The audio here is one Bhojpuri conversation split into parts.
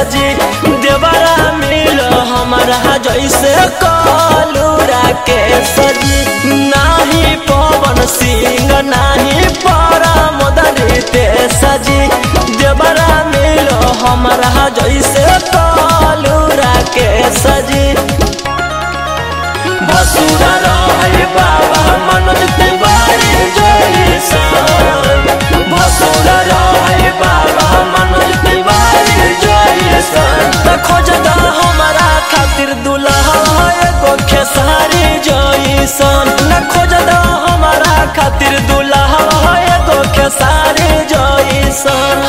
सजी देवरा मिल हमारा जैसे कलूरा के सजी नाही पवन सिंह नाही परम दरिते सजी देवरा मिल हमारा जैसे कलूरा के सजी बसुरा रहे बाबा मनोज तिवारी जैसन बसुरा रहे बाबा मनोज तिवारी जैसन त खोजदा हमारा खातिर दुल्हा एगो खेसारी जैसन न खोजदा हमारा खातिर दुल्हा एगो खेसारी जैसन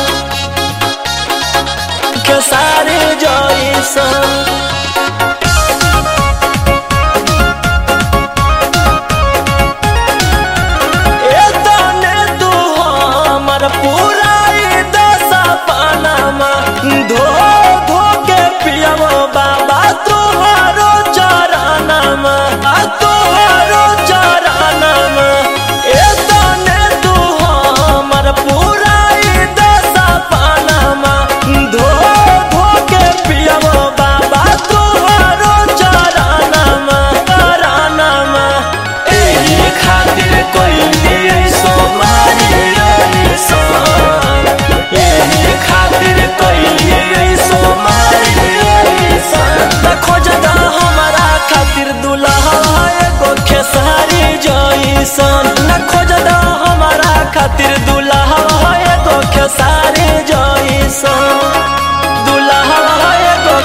खेसारी जैसन एतने तू हमर पुराई दशा पानामा धो धो के पियमो बाबा तुहारो चरनामा आ तुहारो चरनामा एतने तू हमर पुराई दशा पानामा धो धो के पियमो बाबा तुहारो चरनामा चरनामा एही खातिर कोइली ऐसो मारी ऐसन एही खातिर कोइली ऐसो मारी ऐसन त खोजदा हमारा खातिर दुल्हा एगो खेसारी जैसन न खोजदा हमारा खातिर दुल्हा एगो खेसारी जैसन दुल्हा एगो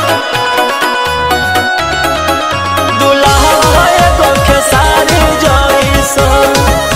दुल्हा एगो खेसारी जैसन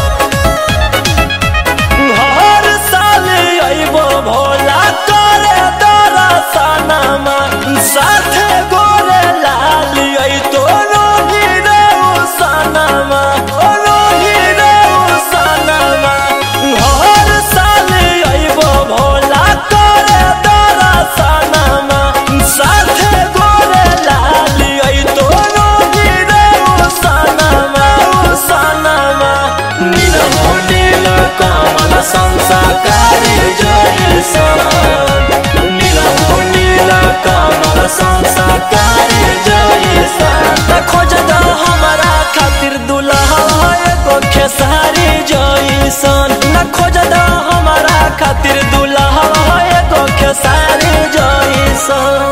हर साल अइबो भोला करे दरसनमा साथे गोरे लाल अइ तोरो हीरे सनमा तोरो हीरे सनमा हर साल अइबो भोला करे दरसनमा साथे गोरे लाल अइ तोरो हीरे सनमा सनमा नील हो नील कमल संसाकारी जैसन नील हो नील कमल संसाकारी जैसन त खोजदा हमारा खातिर दुल्हा एगो खेसारी जैसन न खोजदा हमारा खातिर दुल्हा एगो खेसारी जैसन